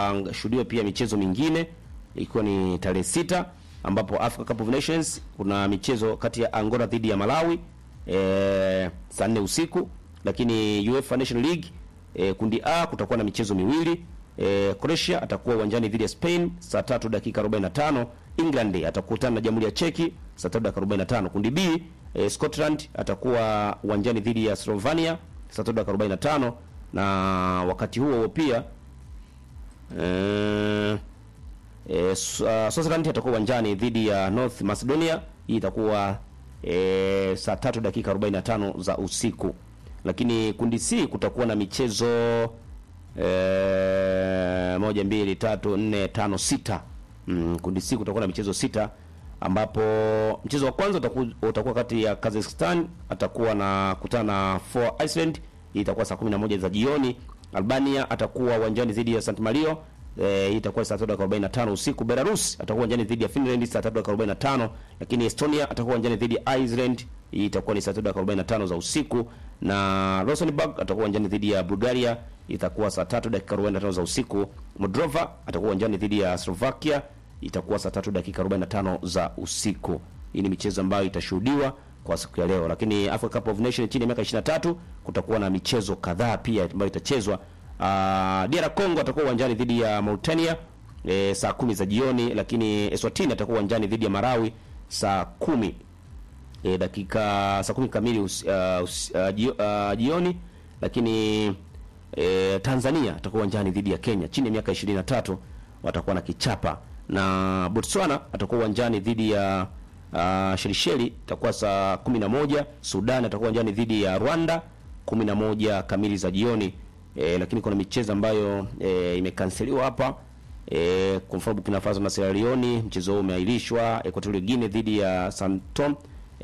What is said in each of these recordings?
kutashuhudiwa pia michezo mingine ikiwa ni tarehe sita ambapo Africa Cup of Nations kuna michezo kati ya Angola dhidi ya Malawi e, saa nne usiku, lakini UEFA Nation League e, kundi A kutakuwa na michezo miwili e, Croatia atakuwa uwanjani dhidi ya Spain saa tatu dakika 45. England atakutana na Jamhuri ya Cheki saa tatu dakika 45. Kundi B e, Scotland atakuwa uwanjani dhidi ya Slovenia saa tatu dakika 45, na wakati huo huo pia e, E, Swaziland atakuwa uwanjani dhidi ya North Macedonia. Hii itakuwa e, saa tatu dakika 45 za usiku. Lakini kundi C kutakuwa na michezo e, moja mbili tatu nne tano sita. Mm, kundi C kutakuwa na michezo sita ambapo mchezo wa kwanza utakuwa, utakuwa kati ya Kazakhstan atakuwa na kutana na for Iceland. Hii itakuwa saa 11 za jioni. Albania atakuwa uwanjani dhidi ya St Mario Eh, hii itakuwa saa 3:45 usiku. Belarus atakuwa uwanjani dhidi ya Finland saa 3:45, lakini Estonia atakuwa uwanjani dhidi ya Iceland. Hii itakuwa ni saa 3:45 za usiku, na Rosenborg atakuwa uwanjani dhidi ya Bulgaria, itakuwa saa 3 dakika 45 za usiku. Moldova atakuwa uwanjani dhidi ya Slovakia, itakuwa saa 3 dakika 45 za usiku. Hii ni michezo ambayo itashuhudiwa kwa siku ya leo, lakini Africa Cup of Nations chini ya miaka 23 kutakuwa na michezo kadhaa pia ambayo itachezwa. Uh, DR Congo atakuwa uwanjani dhidi ya Mauritania e, saa kumi za jioni, lakini Eswatini atakuwa uwanjani dhidi ya Marawi saa kumi e, dakika saa kumi kamili us, uh, us, uh, jio, uh, jioni, lakini e, Tanzania atakuwa uwanjani dhidi ya Kenya chini ya miaka 23 watakuwa na kichapa, na Botswana atakuwa uwanjani dhidi ya uh, Shelisheli itakuwa saa 11. Sudan atakuwa uwanjani dhidi ya Rwanda 11 kamili za jioni. E, lakini kuna michezo ambayo e, imekanseliwa hapa e, kwa mfano Burkina Faso na Sierra Leone mchezo huo umeahirishwa. Equatorial Guinea dhidi ya Santom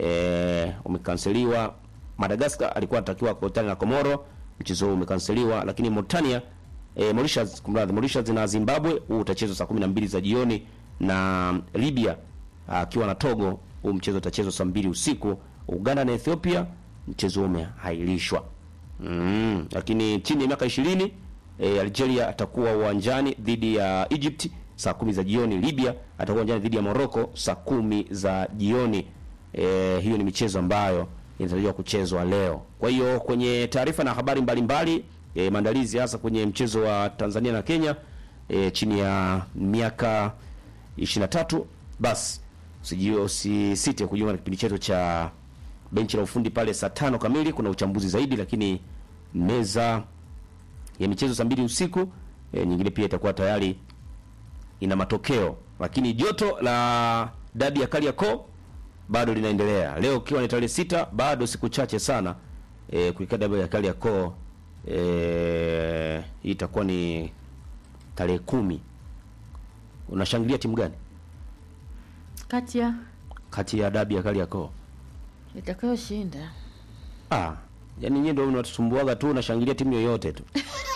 e, umekanseliwa. Madagascar alikuwa anatakiwa kukutana na Komoro, mchezo huo umekanseliwa. Lakini Mauritania e, Mauritius, kumradhi, Mauritius na Zimbabwe huu utachezwa saa 12 za jioni, na Libya akiwa na Togo huu mchezo utachezwa saa 2 usiku. Uganda na Ethiopia mchezo huo umeahirishwa. Mm, lakini chini ya miaka 20 e, Algeria atakuwa uwanjani dhidi ya Egypt saa kumi za jioni. Libya atakuwa uwanjani dhidi ya Morocco saa kumi za jioni. E, hiyo ni michezo ambayo inatarajiwa kuchezwa leo. Kwa hiyo kwenye taarifa na habari mbalimbali e, maandalizi hasa kwenye mchezo wa Tanzania na Kenya e, chini ya miaka 23 basi usijio usisite kujiunga na kipindi chetu cha benchi la ufundi pale saa tano kamili. Kuna uchambuzi zaidi, lakini meza ya michezo saa mbili usiku e, nyingine pia itakuwa tayari ina matokeo, lakini joto la dabi ya Kariakoo bado linaendelea leo, ikiwa ni tarehe sita, bado siku chache sana e, kuikia dabi ya Kariakoo e, hii itakuwa ni tarehe kumi. Unashangilia timu gani kati ya kati ya dabi ya Kariakoo? itakayoshinda Ah, yani nyinyi ndio mnatusumbuaga tu, unashangilia timu yoyote tu.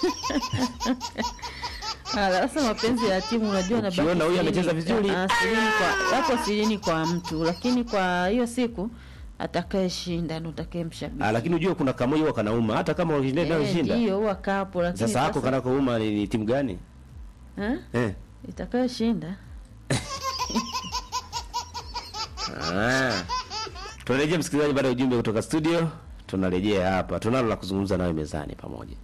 sasa mapenzi ya timu unajua na Ukiona huyu amecheza vizuri. kwa yako sirini kwa mtu, lakini kwa hiyo siku atakayeshinda ndo atakayemshabiki. Ah, lakini unajua kuna kamoja huwa kanauma hata kama wakishinda ndio Eh, shinda. Ndio huwa kapo, lakini Sasa hako kanakouma ni, ni timu gani? eh, Eh. itakayoshinda Ah. Tunarejea msikilizaji, baada ya ujumbe kutoka studio, tunarejea hapa. Tunalo la kuzungumza nawe mezani pamoja.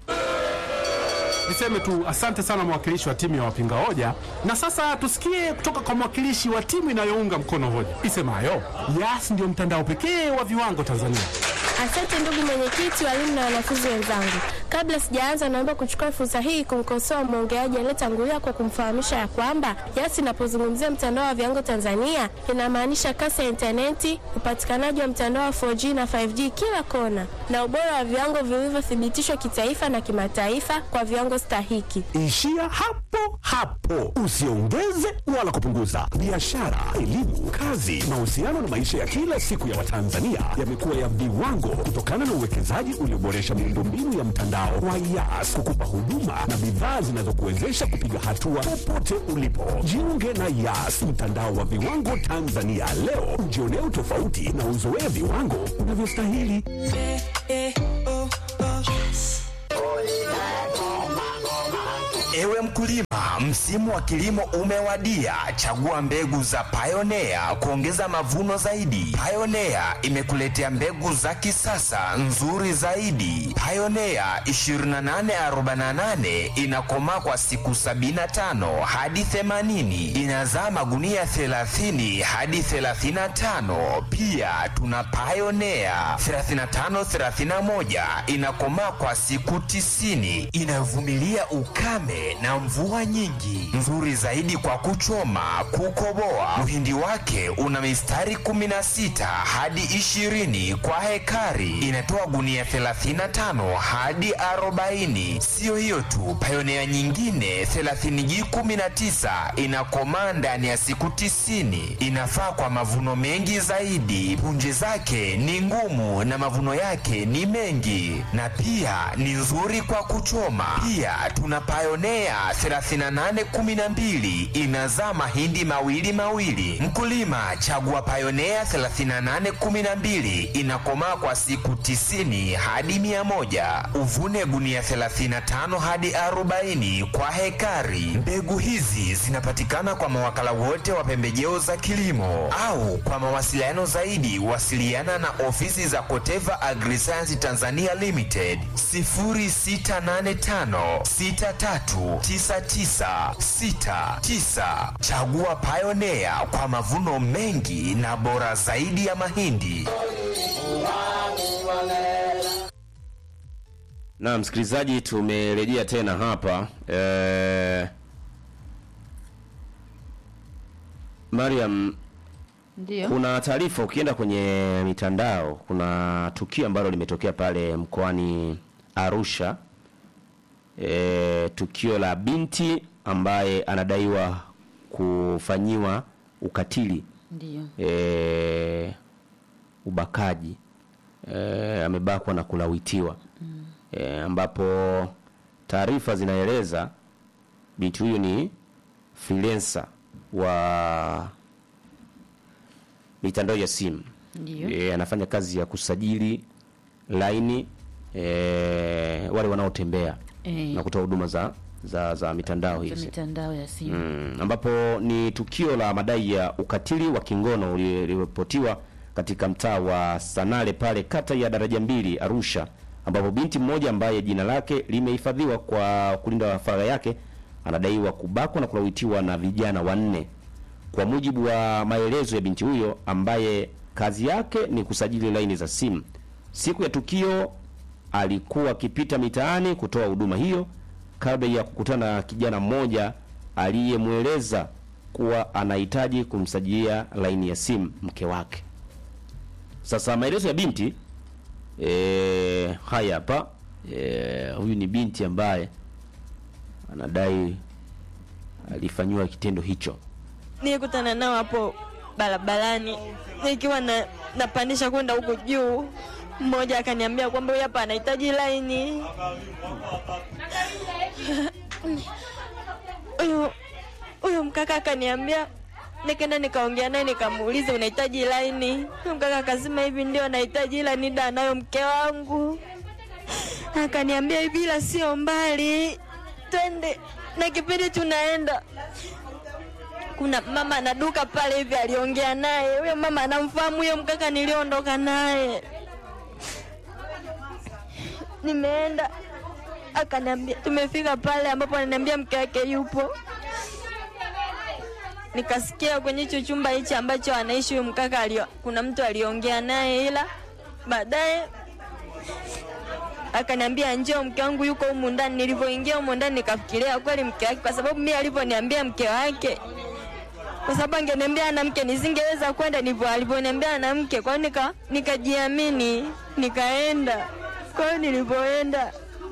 Niseme tu asante sana mwakilishi wa timu ya wapinga hoja, na sasa tusikie kutoka kwa mwakilishi wa timu inayounga mkono hoja isemayo Yas ndio mtandao pekee wa viwango Tanzania. Asante ndugu mwenyekiti, walimu na wanafunzi wenzangu. Kabla sijaanza, naomba kuchukua fursa hii kumkosoa mwongeaji aliyetangulia kwa kumfahamisha ya kwamba Yas inapozungumzia mtandao wa viwango Tanzania inamaanisha kasi ya intaneti, upatikanaji wa mtandao wa 4G na 5G kila kona, na ubora wa viwango vilivyothibitishwa kitaifa na kimataifa kwa viwango stahiki. Ishia hapo hapo, usiongeze wala kupunguza. Biashara, elimu, kazi, mahusiano na maisha ya kila siku ya Watanzania yamekuwa ya viwango kutokana na uwekezaji ulioboresha miundombinu ya mtandao wa Yas kukupa huduma na bidhaa zinazokuwezesha kupiga hatua popote ulipo. Jiunge na Yas, mtandao wa viwango Tanzania leo, ujionee utofauti na uzoee viwango unavyostahili. Ewe mkulima, msimu wa kilimo umewadia. Chagua mbegu za Pioneer kuongeza mavuno zaidi. Pioneer imekuletea mbegu za kisasa nzuri zaidi. Pioneer 2848 inakomaa kwa siku 75 hadi 80, inazaa magunia 30 hadi 35. Pia tuna Pioneer 3531 inakomaa kwa siku 90, inavumilia ukame na mvua nyingi, nzuri zaidi kwa kuchoma, kukoboa. Mhindi wake una mistari 16 hadi 20 kwa hekari, inatoa gunia 35 hadi 40. Siyo hiyo tu, Pioneer nyingine 30G19 inakomaa ndani ya siku 90, inafaa kwa mavuno mengi zaidi. Punje zake ni ngumu na mavuno yake ni mengi, na pia ni nzuri kwa kuchoma. Pia tuna Pioneer 3812 inazaa mahindi mawili mawili. Mkulima, chagua Pioneer 3812 inakomaa kwa siku 90 hadi 100. Uvune gunia 35 hadi 40 kwa hekari. Mbegu hizi zinapatikana kwa mawakala wote wa pembejeo za kilimo au kwa mawasiliano zaidi wasiliana na ofisi za Koteva Agriscience Tanzania Limited 0685 639969. Chagua Pioneer kwa mavuno mengi na bora zaidi ya mahindi. Na msikilizaji, tumerejea tena hapa eh, Mariam, Ndio. kuna taarifa ukienda kwenye mitandao, kuna tukio ambalo limetokea pale mkoani Arusha e, tukio la binti ambaye anadaiwa kufanyiwa ukatili Ndio. e, ubakaji e, amebakwa na kulawitiwa e, ambapo taarifa zinaeleza binti huyu ni freelancer wa mitandao ya simu Ndio. e, anafanya kazi ya kusajili laini e, wale wanaotembea Eh. na kutoa huduma za za, za mitandao Za hizi mitandao ya simu. mm, ambapo ni tukio la madai ya ukatili wa kingono ulioripotiwa katika mtaa wa Sanale pale kata ya Daraja Mbili Arusha, ambapo binti mmoja ambaye jina lake limehifadhiwa kwa kulinda faragha yake anadaiwa kubakwa na kulawitiwa na vijana wanne. Kwa mujibu wa maelezo ya binti huyo ambaye kazi yake ni kusajili laini za simu, siku ya tukio alikuwa akipita mitaani kutoa huduma hiyo kabla ya kukutana na kijana mmoja aliyemweleza kuwa anahitaji kumsajilia laini ya simu mke wake. Sasa maelezo ya binti e, haya hapa. E, huyu ni binti ambaye anadai alifanyiwa kitendo hicho. nilikutana nao hapo barabarani nikiwa na, napandisha kwenda huko juu. Mmoja akaniambia kwamba huyu hapa anahitaji laini. Huyo huyo mkaka akaniambia, nikaenda nikaongea naye nikamuuliza unahitaji laini. Huyo mkaka akasema hivi, ndio nahitaji, ila NIDA anayo mke wangu. Akaniambia hivi, ila sio mbali, twende. Na kipindi tunaenda kuna mama na duka pale hivi aliongea naye, huyo mama anamfahamu huyo mkaka niliondoka naye. Nimeenda akaniambia, tumefika pale ambapo ananiambia mke wake yupo. Nikasikia kwenye hicho chumba hichi ambacho anaishi huyo mkaka alio, kuna mtu aliongea naye, ila baadaye akaniambia njoo, mke wangu yuko humu ndani. Nilivyoingia humu ndani nikafikiria kweli mke wake, kwa sababu mimi alivyoniambia mke wake kwa sababu angeniambia ana mke nisingeweza kwenda, ndivyo alivyoniambia ana mke. Kwa hiyo nika nikajiamini nikaenda. Kwa hiyo nilivyoenda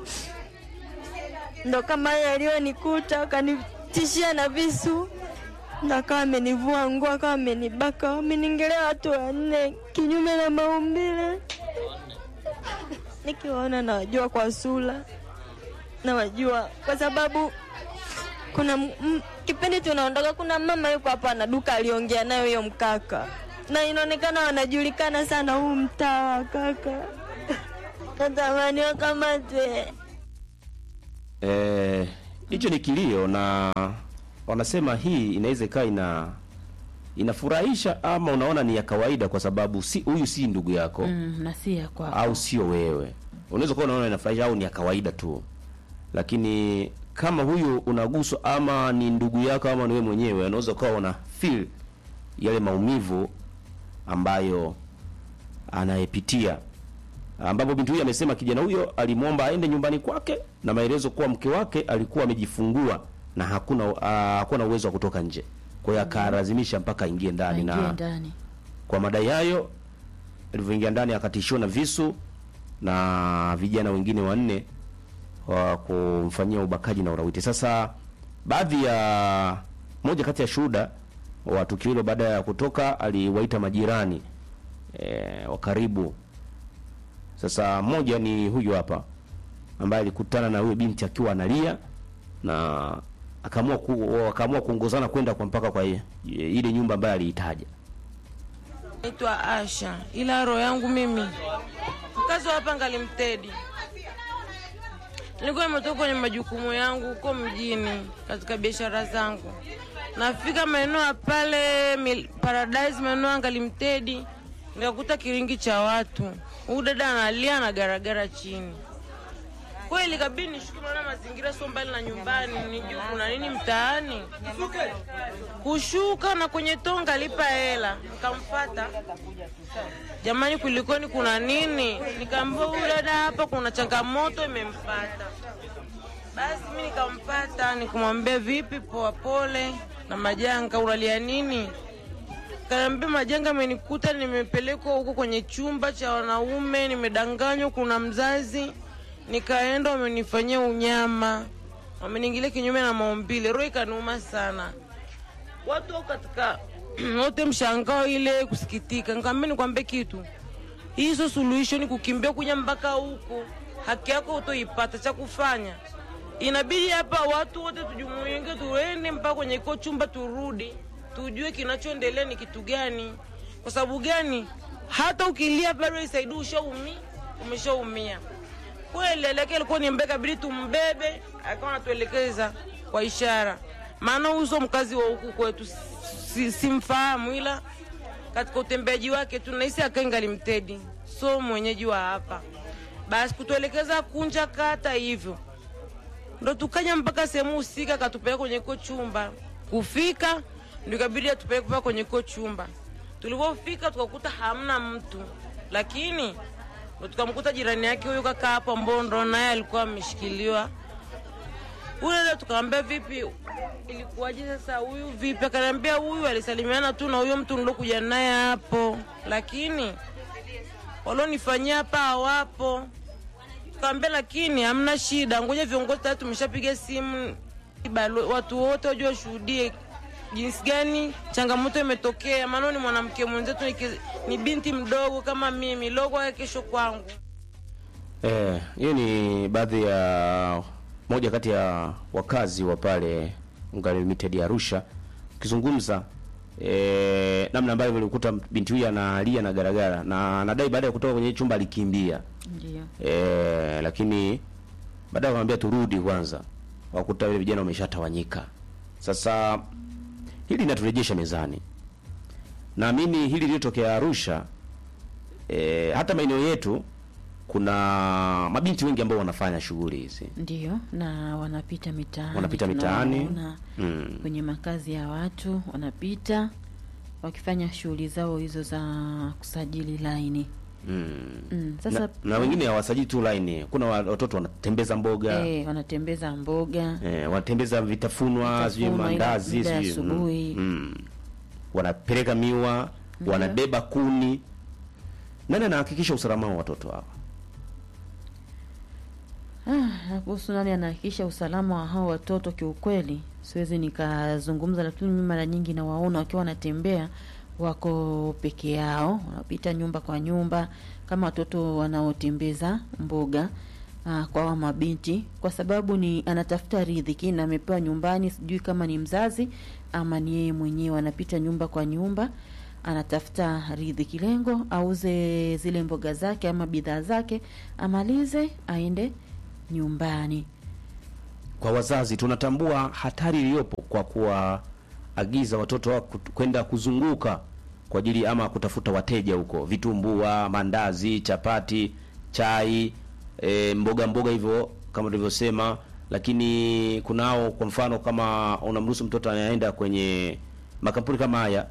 ndo kama yeye aliyonikuta, akanitishia na visu, ndo akawa amenivua nguo, akawa amenibaka, ameningelea watu wanne kinyume na maumbile. Nikiwaona nawajua kwa sura, nawajua kwa sababu kuna m- m- kipindi tunaondoka, kuna mama yuko hapa na duka aliongea nayo huyo mkaka, na inaonekana wanajulikana sana huu mtaa wa kaka. Natamani wakamatwe. Eh, hicho ni kilio, na wanasema hii inaweza ikawa ina inafurahisha ama unaona ni ya kawaida, kwa sababu si huyu si ndugu yako mm, na si ya kwako au sio wewe. Unaweza kuwa unaona inafurahisha au ni ya kawaida tu, lakini kama huyu unaguswa ama ni ndugu yako ama ni wewe mwenyewe, unaweza ukawa una feel yale maumivu ambayo anayepitia, ambapo binti huyu amesema kijana huyo alimwomba aende nyumbani kwake na maelezo kuwa mke wake alikuwa amejifungua na hakuna uh, hakuwa na uwezo wa kutoka nje, kwa hiyo akalazimisha mpaka aingie ndani aingie na ndani kwa madai hayo alivyoingia ndani akatishiwa na visu na vijana wengine wanne wa kumfanyia ubakaji na ulawiti. Sasa baadhi ya moja kati ya shuhuda wa tukio hilo baada ya kutoka aliwaita majirani e, wa karibu. Sasa mmoja ni huyu hapa ambaye alikutana na huyo binti akiwa analia na akaamua ku, akaamua kuongozana kwenda kwa mpaka kwa ye- ile nyumba ambayo aliitaja. Naitwa Asha, ila roho yangu mimi mkazi wa hapa Ngalimtedi. Nilikuwa nimetoka kwenye majukumu yangu huko mjini katika biashara zangu, nafika maeneo ya pale Mil- Paradise, maeneo ya Ngalimtedi, nikakuta kiringi cha watu. Huyu dada analia na garagara chini. Kweli kabidi nishuke, maana mazingira sio mbali na nyumbani, nijue kuna nini mtaani. Kushuka na kwenye tonga lipa hela, nikamfata jamani, kulikoni, kuna nini? Nikaambiwa huyu dada hapa kuna changamoto imempata. Basi mi nikampata, nikamwambia vipi, poa, pole na majanga, unalia nini? Kaniambia majanga amenikuta, nimepelekwa huko kwenye chumba cha wanaume, nimedanganywa, kuna mzazi. Nikaenda, wamenifanyia unyama, wameniingilia kinyume na maumbile. Roho ikaniuma sana, watu wako katika wote mshangao ile kusikitika. Nikamwambia nikwambie kitu, hii sio suluhisho, ni kukimbia kunya mpaka huko, haki yako utoipata. Cha kufanya inabidi hapa watu wote tujumuike, tuende mpaka kwenye iko chumba, turudi tujue kinachoendelea ni kitu gani. Kwa sababu gani? Hata ukilia bado isaidi, ushaumi umeshaumia kweli. Aleke alikuwa ni mbeka, bidi tumbebe, akawa anatuelekeza kwa ishara, maana uso mkazi wa huku kwetu si- simfahamu, ila katika utembeaji wake tunahisi akaingali mtedi, so mwenyeji wa hapa. Basi kutuelekeza kunja kata hivyo ndo tukanya mpaka sehemu husika, akatupeleka kwenye ko chumba. Kufika ndo ikabidi atupeleke mpaka kwenye ko chumba. Tulipofika tukakuta hamna mtu, lakini ndo tukamkuta jirani yake huyu kaka hapo, ambao ndo naye alikuwa ameshikiliwa ule ndo tukamwambia vipi, ilikuwaje sasa huyu vipi? Akaniambia huyu alisalimiana tu na huyo mtu nilokuja naye hapo, lakini walionifanyia hapa hawapo. Tukamwambia lakini hamna shida, ngoja viongozi tayari tumeshapiga simu, balo- watu wote wajue washuhudie jinsi gani changamoto imetokea, maana ni mwanamke mwenzetu, ni ki- ni binti mdogo kama mimi, logo ya kesho kwangu. Eh, hiyo ni baadhi ya moja kati ya wakazi wa pale Ungari Limited ya Arusha ukizungumza eh, namna ambavyo alikuta binti huyu analia na garagara na anadai baada ya kutoka kwenye chumba alikimbia. ndio Eh, lakini baadaye wakamwambia turudi kwanza, wakuta wale vijana wameshatawanyika. Sasa hili linaturejesha mezani. Naamini hili lilitokea Arusha eh, hata maeneo yetu kuna mabinti wengi ambao wanafanya shughuli hizi. ndio na wanapita mitaani Wanapita mitaani. tunawaona Mm. kwenye makazi ya watu wanapita wakifanya shughuli zao hizo za kusajili laini Mm. mm. Sasa na, na wengine hawasajili tu line. Kuna wa- watoto wanatembeza mboga eh, wanatembeza mboga eh, wanatembeza vitafunwa, sijui Vitafunwa, ile mandazi, mida ya sijui mm, asubuhi. mm. wanapeleka miwa, Ndio. wanabeba kuni. Nani anahakikisha usalama wa watoto hawa? Ah, na kuhusu nani anahakikisha usalama wa hao watoto, kiukweli siwezi nikazungumza, lakini mimi mara nyingi nawaona wakiwa wanatembea wako peke yao, wanapita nyumba kwa nyumba kama watoto wanaotembeza mboga ah, kwa wa mabinti, kwa sababu ni anatafuta riziki na amepewa nyumbani, sijui kama ni mzazi ama ni yeye mwenyewe, anapita nyumba kwa nyumba anatafuta riziki, lengo auze zile mboga zake ama bidhaa zake, amalize aende nyumbani. kwa wazazi tunatambua hatari iliyopo kwa kuwaagiza watoto wao kut- kwenda kuzunguka kwa ajili ama kutafuta wateja huko, vitumbua, mandazi, chapati, chai, e, mboga mboga hivyo kama tulivyosema. Lakini kunao kwa mfano, kama unamruhusu mtoto anaenda kwenye makampuni kama haya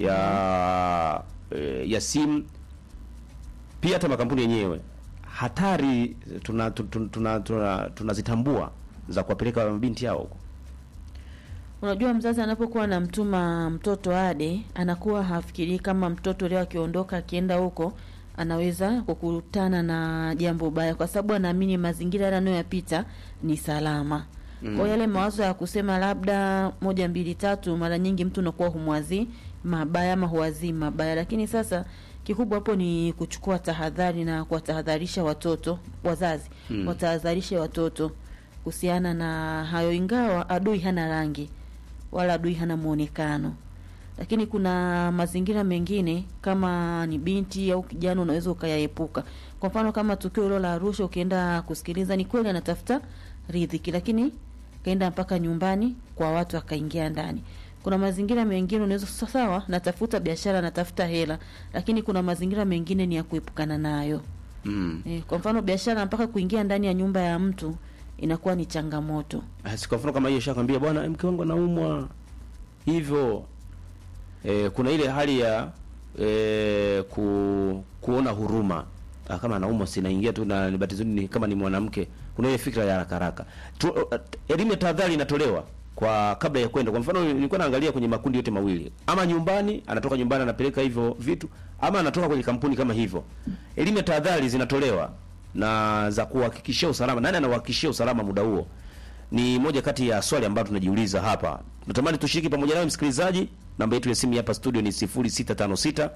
ya e, ya simu pia hata makampuni yenyewe hatari tunazitambua tuna, tuna, tuna, tunazitambua za kuwapeleka mabinti yao huko. Unajua, mzazi anapokuwa anamtuma mtoto ade, anakuwa hafikirii kama mtoto leo akiondoka akienda huko anaweza kukutana na jambo baya, kwa sababu anaamini mazingira yale anayoyapita ni salama. Kwa hiyo yale mawazo ya kusema labda moja mbili tatu, mara nyingi mtu unakuwa humwazii mabaya ama huwazii mabaya, lakini sasa kikubwa hapo ni kuchukua tahadhari na kuwatahadharisha watoto, wazazi Mm. watahadharishe watoto kuhusiana na hayo, ingawa adui hana rangi wala adui hana muonekano, lakini kuna mazingira mengine kama ni binti au kijana unaweza ukayaepuka. Kwa mfano kama tukio hilo la Arusha, ukienda kusikiliza, ni kweli anatafuta riziki, lakini kaenda mpaka nyumbani kwa watu akaingia ndani. Kuna mazingira mengine unaweza sa- sawa, natafuta biashara, natafuta hela, lakini kuna mazingira mengine ni ya kuepukana nayo. Mm. E, kwa mfano biashara mpaka kuingia ndani ya nyumba ya mtu inakuwa ni changamoto. Asi kwa mfano kama hiyo shakwambia bwana mke wangu anaumwa hivyo e, kuna ile hali ya e, ku, kuona huruma ah, kama anaumwa sinaingia tu na nibatizuni ni kama ni mwanamke kuna ile fikra ya haraka haraka Tu- uh, elimu ya tahadhari inatolewa kwa kabla ya kwenda kwa mfano nilikuwa naangalia kwenye makundi yote mawili ama nyumbani anatoka nyumbani anapeleka hivyo vitu ama anatoka kwenye kampuni kama hivyo elimu ya tahadhari zinatolewa na za kuhakikishia usalama nani anahakikishia usalama muda huo ni moja kati ya swali ambayo tunajiuliza hapa. Natamani tushiriki pamoja nawe msikilizaji. Namba yetu ya simu hapa studio ni 0656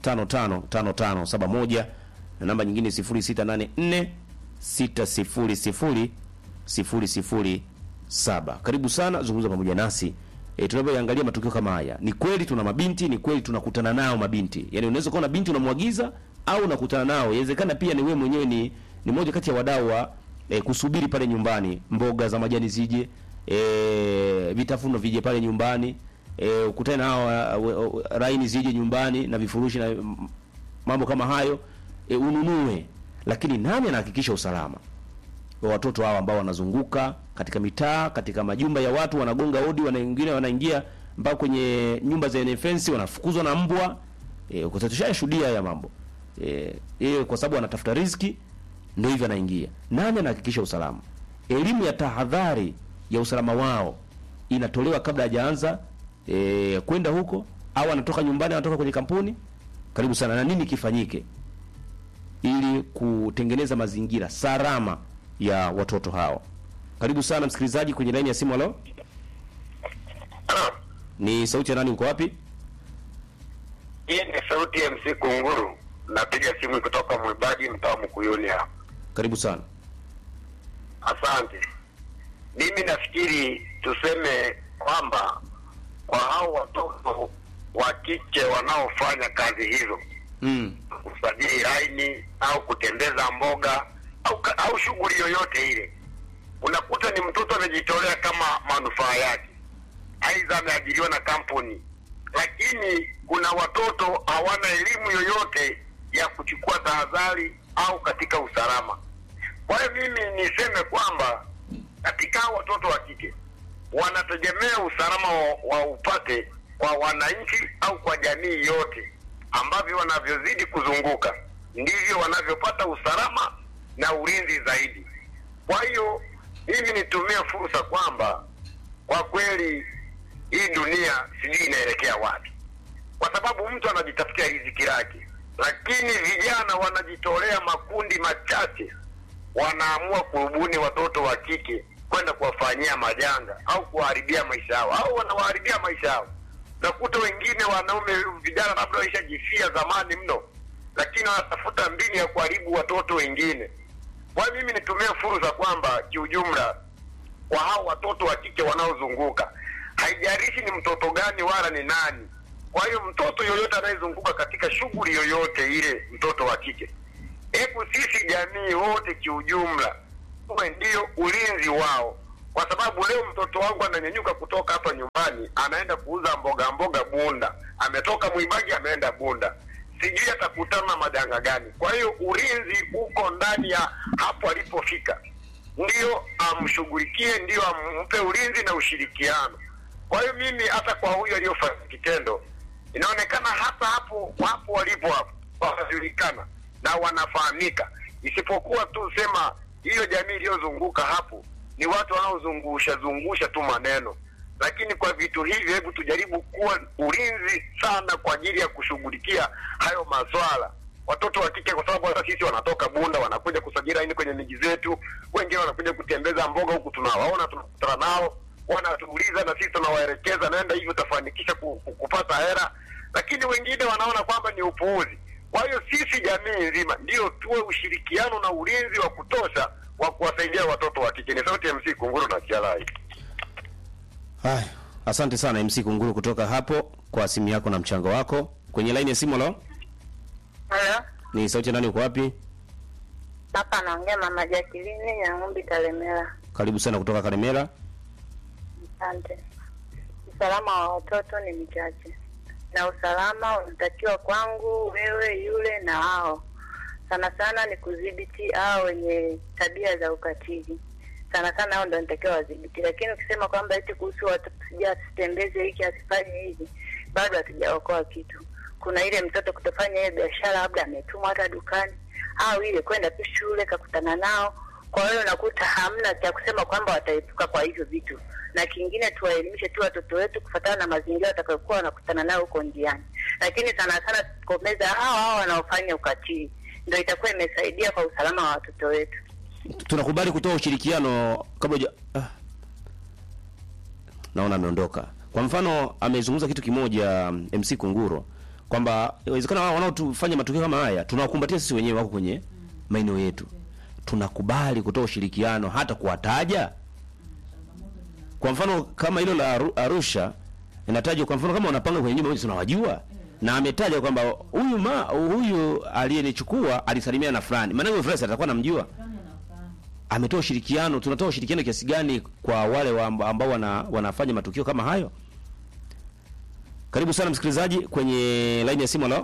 555571 na namba nyingine 0684 600 007. Karibu sana, zungumza pamoja nasi. E, tunapoangalia matukio kama haya, ni kweli tuna mabinti, ni kweli tunakutana nao mabinti. Yaani unaweza kuwa na binti unamwagiza au unakutana nao. Inawezekana pia ni wewe mwenyewe ni ni moja kati ya wadau wa e, kusubiri pale nyumbani, mboga za majani zije, e, vitafuno vije pale nyumbani, e, ukutane na hao uh, uh, raini zije nyumbani na vifurushi na mm, mambo kama hayo e, ununue. Lakini nani anahakikisha usalama wa watoto hawa ambao wanazunguka katika mitaa, katika majumba ya watu, wanagonga hodi, wana wengine wanaingia mpaka kwenye nyumba zenye fence, wanafukuzwa na mbwa. E, tushayashuhudia haya mambo e, e, kwa sababu wanatafuta riziki, ndio hivyo anaingia. Nani anahakikisha usalama? Elimu ya tahadhari ya usalama wao inatolewa kabla hajaanza e, kwenda huko, au anatoka nyumbani, anatoka kwenye kampuni. Karibu sana. Na nini kifanyike ili kutengeneza mazingira salama ya watoto hao. Karibu sana msikilizaji kwenye laini ya simu. Halo, ni sauti ya nani? Uko wapi? Hii ni sauti ya MC Kunguru, napiga simu kutoka Mwibadi, mtaa Mkuyuni hapa. Karibu sana. Asante. Mimi nafikiri tuseme kwamba kwa hao watoto wa kike wanaofanya kazi hizo, Mm. kusajili laini au kutembeza mboga au, ka- au shughuli yoyote ile, unakuta ni mtoto amejitolea kama manufaa yake, aidha ameajiriwa na kampuni, lakini kuna watoto hawana elimu yoyote ya kuchukua tahadhari au katika usalama. Kwa hiyo mimi niseme kwamba katika hao watoto wa kike wanategemea usalama wa, wa upate kwa wananchi au kwa jamii yote, ambavyo wanavyozidi kuzunguka ndivyo wanavyopata usalama na ulinzi zaidi. Kwa hiyo mimi nitumie fursa kwamba kwa kweli hii dunia sijui inaelekea wapi, kwa sababu mtu anajitafutia riziki lake, lakini vijana wanajitolea, makundi machache wanaamua kurubuni watoto wa kike kwenda kuwafanyia majanga au kuwaharibia maisha yao au wanawaharibia maisha yao. Nakuta wengine wanaume vijana labda waishajifia zamani mno, lakini wanatafuta mbinu ya kuharibu watoto wengine. Kwa hiyo mimi nitumie fursa kwamba kiujumla, kwa hao watoto wa kike wanaozunguka, haijalishi ni mtoto gani wala ni nani. Kwa hiyo mtoto yoyote anayezunguka katika shughuli yoyote ile, mtoto wa kike, hebu sisi jamii wote kiujumla tuwe ndio ulinzi wao, kwa sababu leo mtoto wangu ananyanyuka kutoka hapa nyumbani anaenda kuuza mboga mboga Bunda, ametoka Mwibagi ameenda Bunda, sijui atakutana na majanga gani. Kwa hiyo ulinzi uko ndani ya hapo alipofika, ndio amshughulikie, ndio ampe ulinzi na ushirikiano. Kwa hiyo mimi hata kwa huyo aliyofanya kitendo, inaonekana hata hapo hapo walipo hapo wanajulikana na wanafahamika, isipokuwa tu sema hiyo jamii iliyozunguka hapo ni watu wanaozungusha zungusha tu maneno, lakini kwa vitu hivi, hebu tujaribu kuwa ulinzi sana kwa ajili ya kushughulikia hayo maswala. Watoto wa kike, kwa sababu hata sisi wanatoka Bunda wanakuja kusajili laini kwenye miji zetu, wengine wanakuja kutembeza mboga huku, tunawaona tunakutana nao, wanatuuliza na sisi tunawaelekeza, naenda hivyo utafanikisha ku- ku- kupata hela, lakini wengine wanaona kwamba ni upuuzi. Kwa hiyo sisi jamii nzima ndio tuwe ushirikiano na ulinzi wa kutosha wa kuwasaidia watoto wa kike. Ni sauti ya MC Kunguru na Kialai. Haya, asante sana MC Kunguru kutoka hapo kwa simu yako na mchango wako. Kwenye laini ya simu lo, Halo, ni sauti ya nani, uko wapi? hapa anaongea mama Jacqueline ya Ng'umbi Kalemera. Karibu sana kutoka Karemera. Asante. Usalama wa watoto ni mchache, na usalama unatakiwa kwangu, wewe, yule na wao. Sana sana ni kudhibiti hao wenye tabia za ukatili, sana sana hao ndo natakiwa wadhibiti. Lakini ukisema kwamba eti kuhusu watoto, sija asitembeze hiki asifanye hivi, bado hatujaokoa kitu. Kuna ile mtoto kutofanya hiyo biashara, labda ametumwa hata dukani, au ile kwenda tu shule kakutana nao kwa hiyo unakuta hamna cha kusema kwamba wataepuka kwa hivyo vitu, na kingine tuwaelimishe tu watoto wetu kufuatana na mazingira watakayokuwa wanakutana nayo huko njiani, lakini sana sana tukomeza hao hao wanaofanya ukatili, ndio itakuwa imesaidia kwa usalama wa watoto wetu. Tunakubali kutoa ushirikiano kabla huja ah. Naona ameondoka. Kwa mfano amezungumza kitu kimoja mm, MC Kunguro kwamba inawezekana wao wanaotufanya matukio kama haya tunawakumbatia sisi wenyewe wako kwenye maeneo yetu. Tunakubali kutoa ushirikiano hata kuwataja. Kwa mfano kama hilo la Aru- Arusha inatajwa kwa mfano kama wanapanga kwenye nyumba moja tunawajua na ametaja kwamba huyu ma huyu aliyenichukua alisalimia na fulani. Maana huyo fulani atakuwa namjua ametoa ushirikiano. Tunatoa ushirikiano kiasi gani kwa wale wa amba- ambao wana, wanafanya matukio kama hayo? Karibu sana msikilizaji kwenye line ya simu. Halo,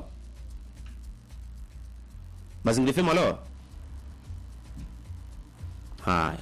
Mazingira FM. Halo, haya,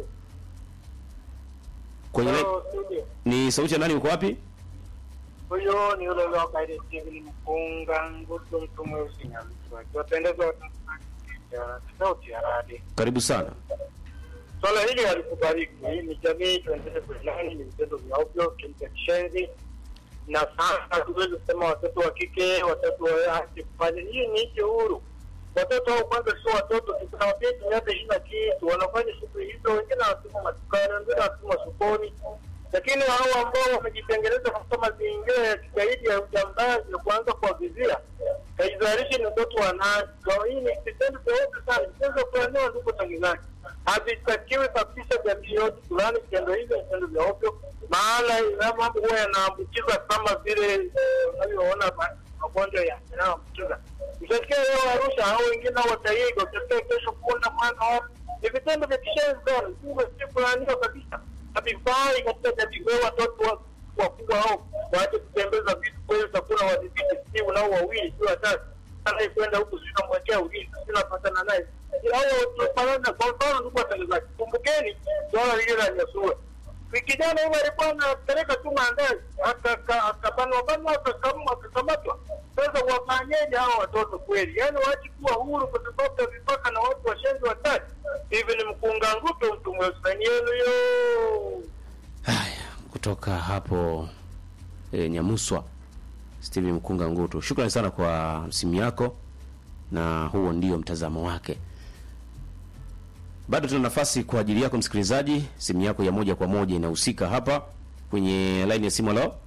kwenye line... ni sauti ya nani? Uko wapi? Huyo ni yule yule wa Kairi Steven Mpunga Ngutu, mtu mweusi Nyamswa. Kiwapendeza Watanzania sauti ya radi. Karibu sana. Swala hili halikubaliki. Hii ni jamii, tuendelee kuilani, ni vitendo vya ovyo, kimcha kishenzi, na sasa hatuwezi kusema watoto wa kike, watoto wa haki kufanya. Hii ni nchi huru. Watoto hao kwanza sio watoto, tunawapia miaka ishirini na kitu, wanafanya shughuli hizo, wengine wanatuma madukani, wengine wanatuma sokoni, lakini hao ambao wamejitengeneza katika mazingira ya kigaidi ya ujambazi na kuanza kuwavizia haijalishi ni mtoto wa nani. Kwa hii ni vitendo vya ovyo sana, vitendo vya kuelewa, ndugu tangazaji, havitakiwi kabisa jamii yote fulani. Vitendo hivi ni vitendo vya ovyo, maana haya mambo huwa yanaambukiza kama vile eh, unavyoona ma- magonjwa ya- yanayoambukiza. Utasikia leo Arusha, hao wengine wataiga, utasikia kesho Bunda, Mwanza, wapi. ni vitendo vya kishenzi sana, si kulaaniwa kabisa havifai katika jamii. Wewe watoto wa- wakubwa hao waache kutembeza vitu kweli, takuna wadhibiti, si unao wawili si watatu, anaye kwenda huku sio namwekea ulinzi, sio napatana naye hao tunafanana. Kwa mfano, ndugu watangazaji, kumbukeni swala lile la Nyasua. Kijana yule alikuwa anapeleka tu maandazi, akaka- akabanwa banwa, akakam- akakamatwa. Sasa wafanyeje hao watoto kweli? Yaani waache kuwa huru kwa sababu ya vipaka na watu washenzi watatu hivi. Ni mkunga nguto, mtu mwesani yenu yo kutoka hapo e, Nyamuswa Steven Mkunga Ngutu. Shukrani sana kwa simu yako, na huo ndio mtazamo wake. Bado tuna nafasi kwa ajili yako msikilizaji, simu yako ya moja kwa moja inahusika hapa kwenye line ya simu. Halo,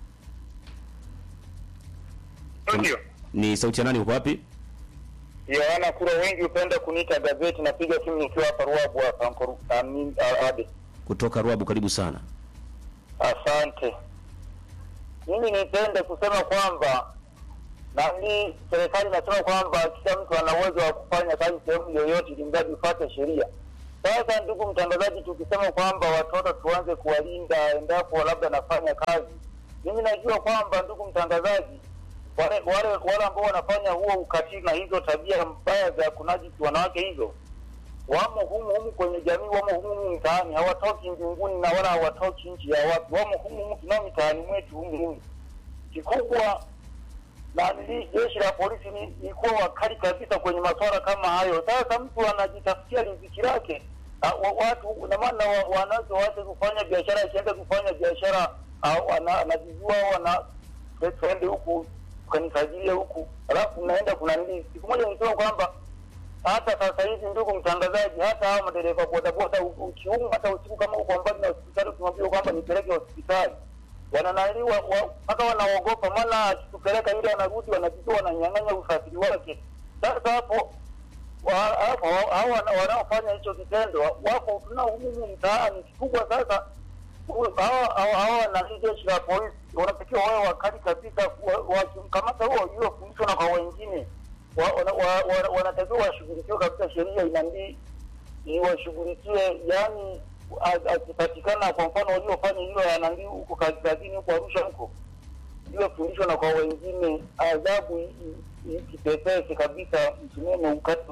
ndio ni sauti ya nani? Uko wapi? Yohana Kura, wengi hupenda kuniita gazeti. Napiga simu nikiwa hapa Ruabu hapa Ankoru- Amin- ah, Ade. Kutoka Ruabu, karibu sana. Asante. Mimi nipende kusema kwamba nani, serikali inasema kwamba kila mtu ana uwezo wa kufanya kazi sehemu yoyote, ili mradi ufuate sheria. Sasa ndugu mtangazaji, tukisema kwamba watoto tuanze kuwalinda endapo labda nafanya kazi, mimi najua kwamba ndugu mtangazaji, wale wale wale ambao wanafanya huo ukatili na hizo tabia mbaya za kunajisi wanawake hizo wamo humu humu kwenye jamii, wamo humu humu mtaani, hawatoki mbinguni na wala hawatoki nchi ya watu, wamo humu humu tunao mitaani mwetu humu humu. Kikubwa na nili jeshi la polisi ni, ni kuwa wakali kabisa kwenye masuala kama hayo. Sasa mtu anajitafutia riziki lake, ah, wa- watu na maana wa- wanazo waache kufanya biashara, akienda kufanya biashara ah, ana- anajijua au ana twende huku kanisajilie huku, alafu naenda kuna nini. Siku moja nisema kwamba hata sasa hivi, ndugu mtangazaji, hata hawa madereva bodaboda, u- ukiumwa hata usiku kama uko mbali na hospitali, tunamwambia kwamba nipeleke hospitali wananaliwa mpaka wanaogopa, maana akitupeleka ile wanarudi wanajua wananyang'anya usafiri wake. Sasa hapo wa- hapo hao wana- wanaofanya hicho kitendo wako tunao humu mtaani. Kikubwa sasa hu- hawa hawa- hawa na hii jeshi la polisi wanatakiwa wawe wakali kabisa, wa- wakimkamata huo iliyofundishwa na kwa wengine wa- wana- wa- wa- wanatakiwa washughulikiwe kabisa, sheria inambii iwashughulikie, yani a- akipatikana kwa mfano waliofanya hilo yanandi huko kazi- kazini huko Arusha huko iliyofundishwa na kwa wengine, adhabu i- i- ikipepese kabisa, msimamo ukati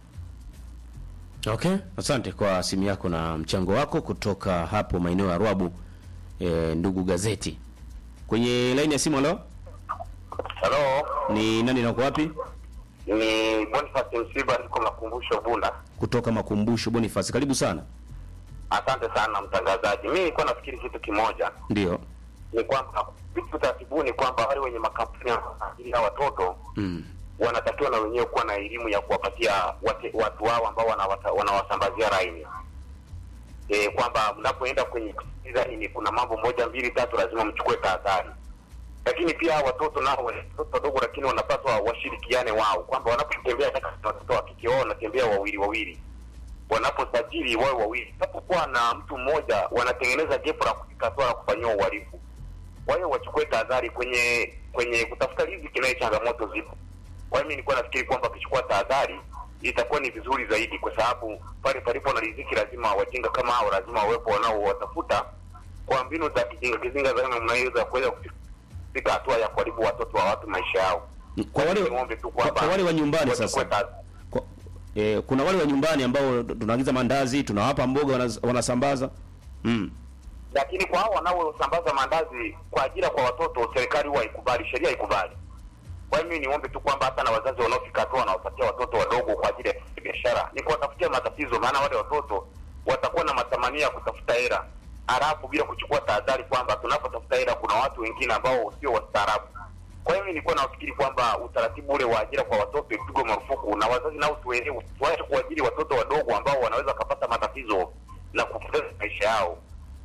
Okay, asante kwa simu yako na mchango wako kutoka hapo maeneo ya Rwabu. E, ndugu gazeti kwenye laini ya simu. Halo, Halo, ni nani na uko wapi? ni Boniface Msiba, niko Makumbusho Bunda. Kutoka Makumbusho Boniface, karibu sana. Asante sana mtangazaji. Mimi nilikuwa nafikiri kitu kimoja, Ndio. ni kwamba vitu taratibu ni kwamba wale wenye makampuni ya watoto Mm. wanatakiwa na wenyewe kuwa na elimu ya kuwapatia wate, watu wao ambao wanawata- wanawasambazia laini e, kwamba mnapoenda kwenye laini kuna mambo moja mbili tatu lazima mchukue tahadhari. Lakini pia hawa watoto nao watoto wadogo, lakini wanapaswa washirikiane wao, kwamba wanapotembea hata kama watoto wa kike wao wanatembea wawili wawili, wanaposajili wawe wawili. Unapokuwa na mtu mmoja, wanatengeneza gepo la kufika hatua la kufanyiwa uhalifu. Kwa hiyo wachukue tahadhari kwenye kwenye kutafuta riziki, naye changamoto zipo. Kwa hiyo mimi nilikuwa nafikiri kwamba wakichukua tahadhari itakuwa ni vizuri zaidi, kwa sababu pale palipo na riziki lazima wajinga kama hao lazima wawepo wanaowatafuta kwa mbinu za kijinga kizinga za namna hiyo za kuweza kufika hatua ya kuharibu watoto wa watu maisha yao. Kwa wale Niombe tu kwa, kwamba kwa wale wa nyumbani wachukue sasa. tahadhari. Kwa, e, kuna wale wa nyumbani ambao tunaagiza mandazi, tunawapa mboga wanaz- wanasambaza. Mm. lakini kwa hao wanaosambaza maandazi kwa ajira kwa watoto, serikali huwa haikubali, sheria haikubali. Kwa hiyo mimi niombe tu kwamba hata na wazazi wanaofika hatua wanawapatia watoto wadogo kwa ajili ya biashara ni kuwatafutia matatizo, maana wale watoto watakuwa na matamanio ya kutafuta hela, halafu bila kuchukua tahadhari kwamba tunapotafuta hela kuna watu wengine ambao sio wastaarabu. Kwa hiyo mimi nilikuwa nafikiri kwamba utaratibu ule wa ajira kwa watoto ipigwe marufuku, na wazazi nao tuelewe, tuache kuajiri watoto wadogo ambao wanaweza wakapata matatizo na kupoteza maisha yao.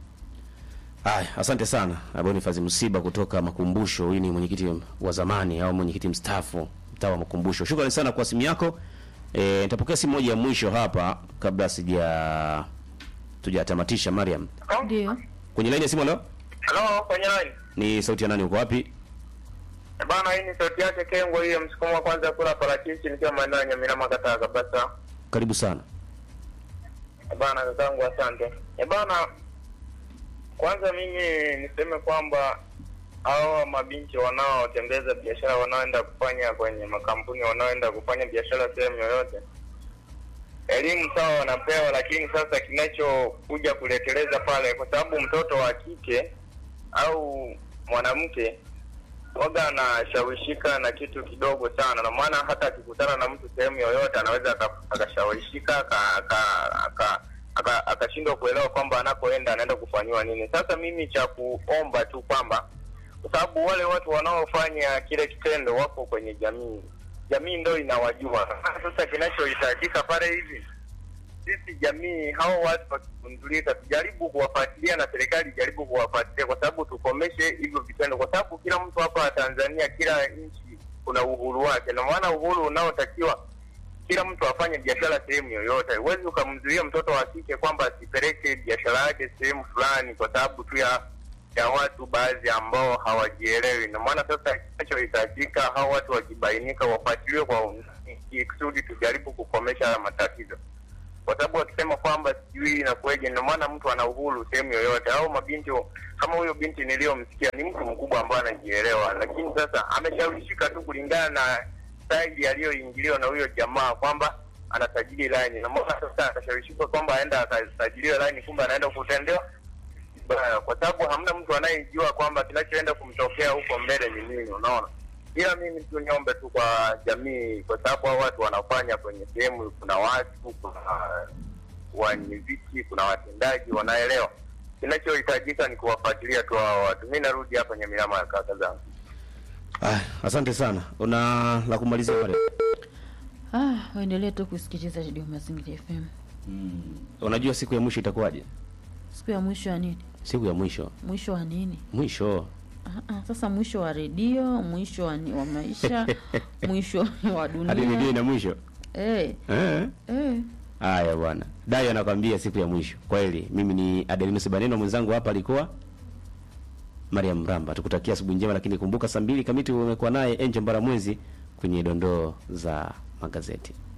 Haya, asante sana Boniface Msiba kutoka Makumbusho. Huyu ni mwenyekiti wa zamani au mwenyekiti mstaafu mtaa wa Makumbusho. Shukrani sana kwa simu yako. E, nitapokea simu moja ya mwisho hapa kabla sija tujatamatisha. Mariam, Ndio. kwenye laini ya simu. Leo Halo, kwenye line. ni sauti ya nani? Uko wapi? Eh, Bana, hii ni sauti yake Kengo, hiyo msukumo wa kwanza kula parachichi nikiwa maeneo ya Nyamira Kataa kabisa. Karibu sana. Eh, Bana kakangu, asante. Eh, bana, kwanza mimi niseme kwamba hao mabinti wanaotembeza biashara, wanaoenda kufanya kwenye makampuni, wanaoenda kufanya biashara sehemu yoyote, elimu sawa wanapewa, lakini sasa kinachokuja kuleteleza pale, kwa sababu mtoto wa kike au mwanamke waga anashawishika na kitu kidogo sana, na maana hata akikutana na mtu sehemu yoyote anaweza aka- akashawishika aka- aka- aka- aka- akashindwa kuelewa kwamba anakoenda anaenda kufanyiwa nini. Sasa mimi cha kuomba tu kwamba kwa sababu wale watu wanaofanya kile kitendo wako kwenye jamii, jamii ndo inawajua. Sasa kinachohitajika pale hivi sisi jamii, hao watu wakigundulika, tujaribu kuwafuatilia na serikali ijaribu kuwafuatilia, kwa sababu tukomeshe hivyo vitendo, kwa sababu kila mtu hapa Tanzania, kila nchi kuna uhuru wake, na maana uhuru unaotakiwa kila mtu afanye biashara sehemu yoyote. Huwezi ukamzuia mtoto wa kike kwamba asipeleke biashara yake sehemu fulani kwa sababu tu ya ya watu baadhi ambao hawajielewi. Na maana sasa kinachohitajika hao watu wakibainika, wafuatiliwe kwa undani, ili kusudi tujaribu kukomesha haya matatizo. kwa sababu wakisema kwamba sijui inakuwaje, ndio maana mtu ana uhuru sehemu yoyote. Au mabinti kama huyo binti niliyomsikia ni mtu mkubwa ambaye anajielewa, lakini sasa ameshawishika tu kulingana na staili aliyoingiliwa na huyo jamaa kwamba anasajili line, na mbona sasa akashawishika kwamba aenda akasajiliwa line, kumbe anaenda kutendewa vibaya, kwa sababu hamna mtu anayejua kwamba kinachoenda kumtokea huko mbele ni nini, unaona. Ila mimi tu niombe tu kwa jamii, kwa sababu hao watu wanafanya kwenye sehemu, kuna watu, kuna wenye viti, kuna watendaji wanaelewa. Kinachohitajika ni kuwafuatilia tu hao watu. Mi narudi hapa Nyamilama ya kaka zangu. Ah, asante sana. Una la kumalizia pale? Ah, waendelee tu kusikiliza Radio Mazingira FM. Unajua siku ya mwisho itakuwaje? Siku ya mwisho ya nini? Siku ya mwisho. Mwisho wa nini? Mwisho. Ah, ah, sasa mwisho wa redio, mwisho wa, ni- wa maisha, mwisho wa Hadi redio dunia. ina mwisho. Eh, Eh? eh. Haya bwana. Dai anakwambia siku ya mwisho. Kweli mimi ni Adelinus Baneno mwenzangu hapa alikuwa Mariam Mramba. Tukutakia asubuhi njema lakini kumbuka saa mbili kamiti umekuwa naye Angel Mbaramwezi kwenye dondoo za magazeti.